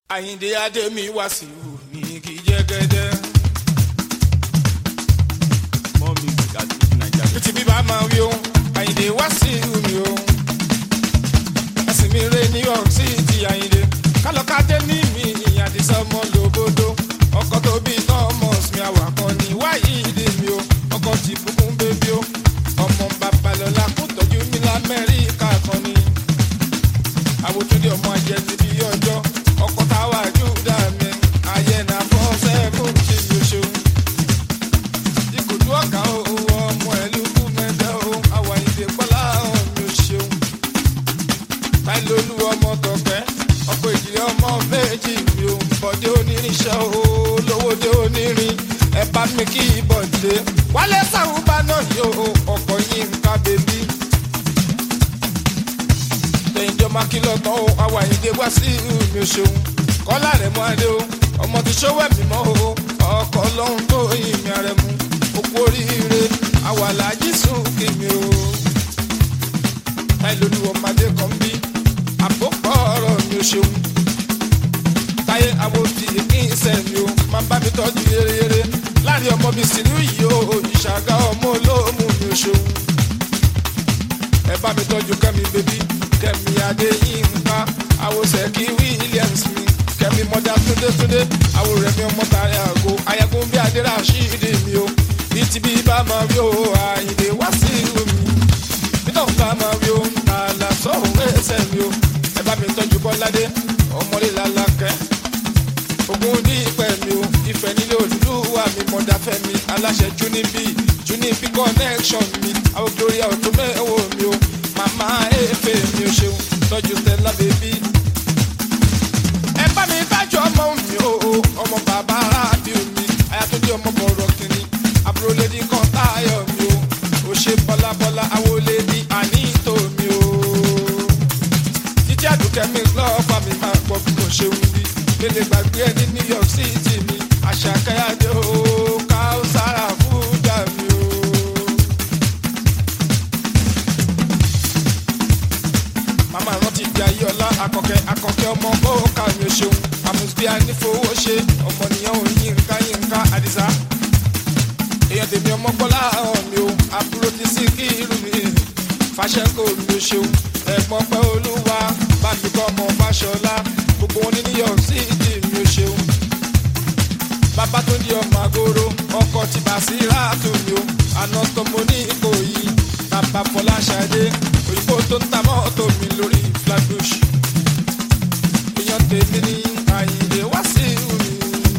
àyìndé adémi wàsíù ní kí jẹ́gẹ́dẹ́. more music at fuji naija. títí bí bá máa wí o àyìndé wàsíù mi o. ẹ̀sìn mi rè new york city àyìndé. kálọ̀kadé ní mi àdìsá ọmọ lòbodò. ọkọ̀ tó bí thomas mi àwàkọ́ ní wáyídé mi o. ọkọ̀ tí bùkún bébí o. ọmọ babalọ́lá kó tọ́jú mi lamẹ́ríkà kan ni. àwòtúndé ọmọ ajẹ́ ti bí ọjọ́. ọkọ̀ táwa júdà mi. ayé na fọ́ sẹ́kùn tí mi ò ṣeun ìkòtú ọ̀gá o ọmọ ẹ̀lú kú mẹ́tẹ́ o àwa ìdè pọ́lá ọ̀mí ò ṣeun. táìlólú ọmọ tọ̀pẹ́ ọkọ̀ ìdílé ọmọ méjì mi ò bọ̀dé onírinṣẹ́ o lówódé onírin ẹ bá mi kí bọ̀dé. wálé sàwùbá náà yóò ọkọ̀ yìí ń ká bèbí. tẹ̀yìnjọ́ máa kí lọ́tọ̀ o àwa ìdè wá sí mi ò ṣeun. kọ́lá rẹ̀ mọ́ adé o ọmọ ti ṣówó ẹ̀mí mọ́ o ọkọ̀ lọ́hún tó ìmì rẹ̀ mú gbogbo oríire àwàlájì sùn kí mi o. táyé lórí ọmọdé kan bí àpòpọ̀ ọ̀rọ̀ mi ò ṣeun. táyé àwòdì kí n sẹ̀ mi o máa bá mi tọ́jú yéreyére láàrin ọmọ mi sì ní yìí o ìṣàgá ọmọ olóòmù mi ò ṣeun. ẹ bá mi tọ́jú kẹ́mi bébí kẹ́mi adéyínká àwòsẹ̀ kí williams mi kẹ́mi mọ́dá túndétúndé àwòrán mi ọmọ tààrí àgọ́ ayagun bí adéra ṣíìdì mi o bí ti bí bá máa rí o àyìnlé wá sí omi nítorí bá máa rí o àlà sọ̀hún ẹsẹ̀ mi o ẹ bá mi tọ́jú bọ́ládé ọmọlé làlákẹ́ ogun ní ìpẹ́ mi o ìfẹ́ nílé olùdúwà mi mọ̀dáfẹ́ mi aláṣẹ junibi junibi connection mi àwọn gloria ọ̀tún mẹ́wọ̀ mi o màmá efe mi o ṣeun tọ́jú stella baby ẹ bá mi tájú ọmọ mi o ọmọ bàbá rábìù mi ayatollah ọmọ bọ̀rọ̀ kìnní àbúrò lady kan táyọ̀ mi o ò ṣe bọ́lábọ́lá àwọlé ní àníìtò mi o títí àdùkẹ́ mi lọ́ọ̀fà mi máa gbọ́ bí mo ṣe ń wí mélé gbàgbé ẹ ní new york city mi àṣàkáyàdé o káùsára fúdà mi o. màmá rántí di ayéọlá akọkẹ akọkẹ ọmọ bóòkà mi ò ṣeun àmùsùbíà nífowó ṣe ọmọnìyàn ò yínká yínká àdìsá èèyàn tèmi ọmọ gbọ́lá hàn mi o àbúrò ti sí kí irú mi fàṣẹkọ mi ò ṣeun ẹ̀gbọ́n pẹ́ olúwa bámi kọ́ ọmọ fàṣọlá gbogbo wọn ní new york city mi ò ṣeun bàbá tó di ọmọ àgóró ọkọ ti bà sí ráàtò mi o àná tó mo ní ìkòyí bàbá fọláṣadé òyìnbó tó ń ta mọ́tò mi lórí flatbush èèyàn tèmi ní àyìnlé wá sí mi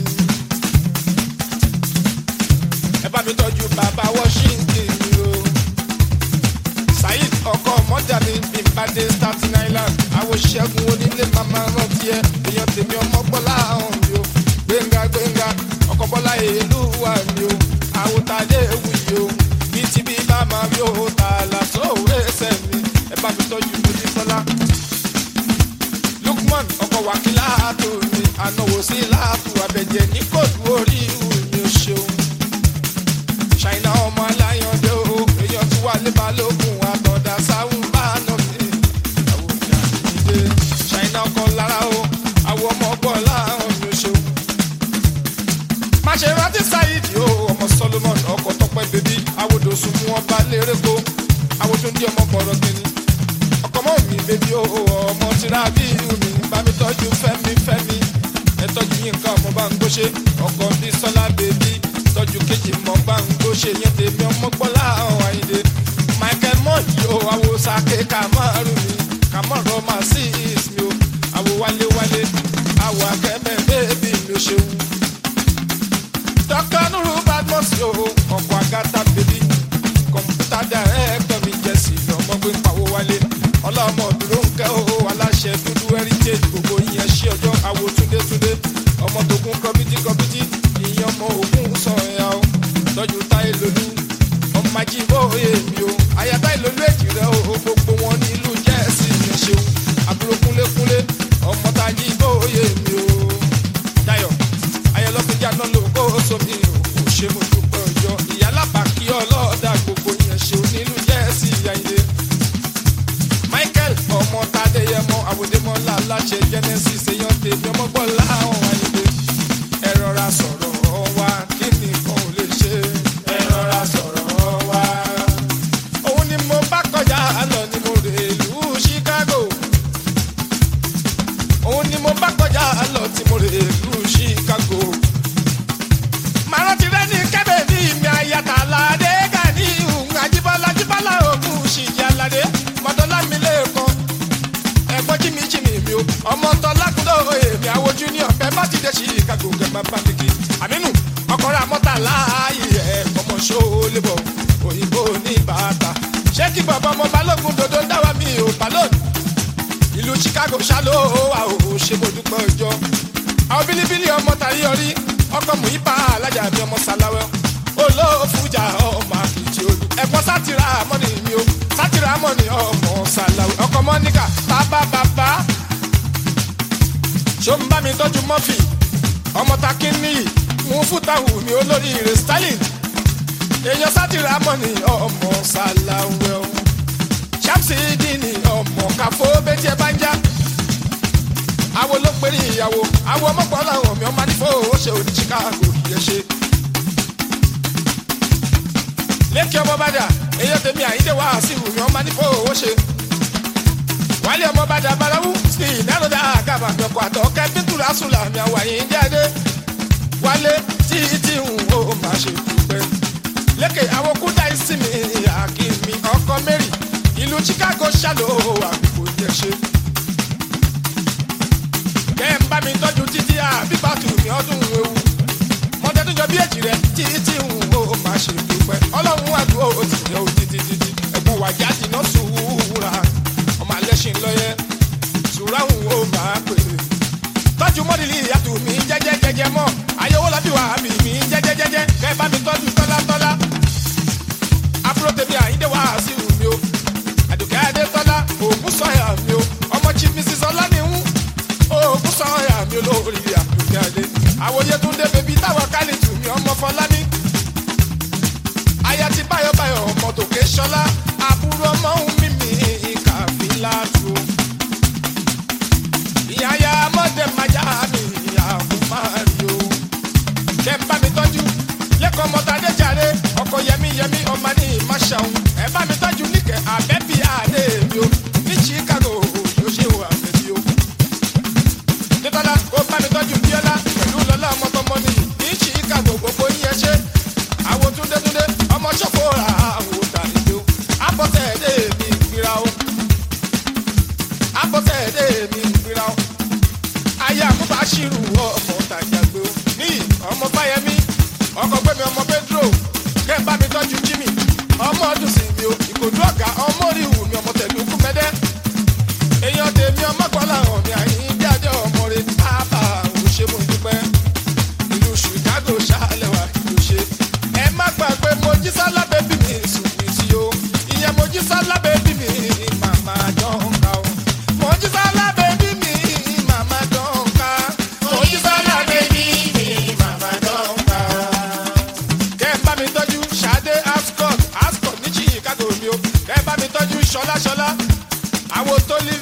ẹ bá mi tọ́jú bàbá washington mi o saheed ọkọ mọ́jà mi bí n bá dé staten island àwọn ṣẹ́gun onílé màmá rántí ẹ èèyàn tèmi ọmọ gbọ́lá ọ̀hún mi o gbẹ̀ngà gbẹ̀ngà ọkọ̀ bọ́lá èlú wà mí o àwọn tàdé ewu yìí o bí ti bí bá máa rí o tààlà tó ẹsẹ̀ mi ẹ bá mi tọ́jú mojísọ́lá lukman ọkọ̀ wákìlá tó mi ànáwó sí láàtú abẹ́jẹ́ ní kóòtù orí ìhù mi ò ṣeun ṣàìná ọmọ aláyàndé o èèyàn tí wà lé balógun àtọ̀dá sáwùn bá nà mí àwọn ìyá mi dé ṣàìná ọkọ̀ lára o àwọn ọmọ ọgbọ́n láàrún mi ò ṣeun má ṣe rántí sáyidi o ọmọ solomon ọkọ tọpẹ bèbí àwòdò sùn mú ọba lérèkó àwòdò ní ọmọ bọrọ kìíní ọkọ mọ mi bèbí o ọmọ tìrà bí mi bá mi tọjú fẹmi fẹmi ẹ tọjú yín nǹkan ọmọ bá ń gbóṣe ọkọ bí sọlá bèbí tọjú kejì mọ bá ń gbóṣe yẹn tèmi ọmọ gbọlá ọhún àyìnlé michael mọyì o àwò sàké kàmárù mi kàmọrọ máa sí ìsmi o àwò wálé wálé àwò akẹmẹ bèbí mi ò ṣeun dr nuru badmus yo ọkọ agata bèbí kọmpútà dàrẹ́kítọ̀ mi jẹ́ sí i ọmọ gbé ń pawó wálé ọlọ́mọ dúró ń kẹ́ o aláṣẹ dúdú heritage gbogbo ìyẹn ṣí ọjọ́ àwo túndétúndé ọmọ tókun kọmítì kọmítì ìyẹn ọmọ ògùn sọ̀yà o tọ́jú táyé lolú ọmọ ajíbó èmi o àyà táyé lolú èjì rẹ o gbogbo wọn nílùú jẹ́ẹ̀sì ìyẹn ṣeun àbúrò mo bá kọjá lọ tí mo rè lu chicago. màá rántí rẹ ní kẹ́bẹ̀ ní ìmì àyàtà aládé gani ìhùn àjíbọ́lá jíbọ́lá ògùn ṣìjì aládé mọ́tọ́lá mi lẹ́ẹ̀kan ẹ̀gbọ́n jí mi jí mi mi o ọmọ tọ́ lákúndọ̀ èmi àwọn junior bẹ́ẹ̀ bá ti dé chicago kẹ́gbà bá mi kí àmínú ọkọ̀rọ̀ àmọ́ta láàyè ẹ̀ ọmọ ṣó lébọ̀ òyìnbó ní bàtà ṣé kí bàbá ọmọ balógun dodo ń dáwà mi ò balógun ìlú chicago ṣáló wa ò ṣe mo dúpẹ́ ọjọ́ àwọn bílíbílí ọmọ tàyí ọrí ọkọ muhipa alájà mi ọmọ sàláwẹ olóòfújà ọmọ àkìtì olú ẹ̀gbọ́n sátìrà mọ́nì mi o sátìrà mọ́nì ọmọ sàláwẹ ọkọ mọ́níkà bàbá bàbá ṣó ń bá mi tọ́jú mọ́fì ọmọ takínní mú fútàwù mi olórí rẹ̀ stalin èèyàn sátìrà mọ́nì ọmọ sàláwẹ o ṣàmṣìdì ni ọmọ káfó bẹ́tí ẹ bá ń já. àwo ló ń pèrè ìyàwó àwo ọmọpọ̀ làwọn mi ọmọ nífò ó ṣe òní chicago yẹ ṣe. lẹ́kì ọmọ bàdà èyí tèmi àyíndé wá sí ìwúmi ọmọ nífò ó ṣe. wálé ọmọ bàdà balawu sí ìnáròdà àgàbà àgbẹ̀kọ̀ àtọ̀ kẹ́pẹ́ntùrà sùlà mi àwọn àyín jáde. wálé tí tí ń ó máa ṣe dúpẹ́. lẹ́kẹ̀ àwọn kúndà ìsinmi àkìmí ọkọ mẹ́rin ìlú chicago ṣàlò àbíkò yẹ ṣe. kẹ́ ń bá mi tọ́jú títí àbíbátù mi ọdún ewu. mọ́tẹ́túnjọ bí èjì rẹ̀ títí ń wo máa ṣe dúpẹ́. ọlọ́run àdúrà ó ti yẹ ó títí títí. ẹ̀gbọ́n wàjá dìná sùúrà ọmọ alẹ́ṣin lọ́yẹ. sùúrà ń wo máa pè é. tọ́jú mọ́dìlì ìyàtọ̀ mi jẹ́jẹ́ jẹ́jẹ́ mọ́. ayọ̀wò lọ́bí wà mí mi jẹ́jẹ́ jẹ́jẹ́. kẹ́ bá mi tọ́jú tọ́lá tọ́lá. àbúrò tèmi àyíndé wá sí ìhùn mi o àdùkẹ́ adétọ́lá ògùn sọ̀yà mi o ọmọ chief mrs ọlánìhún ògùn sọ̀yà mi olórí àdùkẹ́ adé àwòye tún dé bèbí táwọn kálítù mi ọmọ fọlámi aya ti báyọ̀báyọ̀ ọmọ tòkè ṣọlá àbúrò ọmọ ń mímì kàfílà tó ìyáyá mọ́dé májá mi àkùnmáàrí o kẹ́ ń bá mi tọ́jú lẹ́kọ̀ọ́ mọ́tàdé jàre ọkọ̀ yẹmí yẹmí ọmọ ní ìmáṣàun ẹ bá mi tọ́jú níkẹ́ àbẹ́bí àdé mi o ní chicago yóò ṣe wà bẹ́bí o. nítorí ó bá mi tọ́jú bíọ́lá pẹ̀lú lọ́lá ọmọkọ́mọ ní ní chicago gbogbo yíyẹn ṣe àwọn túndétúndé ọmọ ṣọ́kó ra àwọn tàlejò o àbọ̀tẹ̀ èdè mi gbéra o àbọ̀tẹ̀ èdè mi gbéra o ayé àkúbà ṣírù ọmọ tàjàgbé o ní ọmọ báyẹmí ọkọ̀ gbẹ̀mí ọmọ pedro kẹ́ ẹ bá mi tọ́jú jimmy ọmọ ọdún sí mi o ìkòdú ọ̀gá ọmọ orí ìwù mi ọmọ tẹ̀lé kú mẹ́dẹ́ èèyàn tèmi ọmọ kọ́lá hàn mi àyín jáde ọmọ rẹ ábà ò ṣe mo dúpẹ́ ìlú chicago ṣàlẹ̀ wà kí o ṣe ẹ má gbàgbé mojísálá bẹ́bí mi sùn mí sí o ìyẹn mojísálá bẹ́bí mi màmá jọ̀ǹkà o mojísálá bẹ́bí mi màmá jọ̀ǹkà mojísálá bẹ́bí mi màmá jọ̀ǹkà kẹ́ ẹ bá mi tọ́jú ṣadé ascot ascot ní chicago mi o kẹ́ ẹ bá mi tọ́jú ṣọlá ṣọlá àwọn tó lé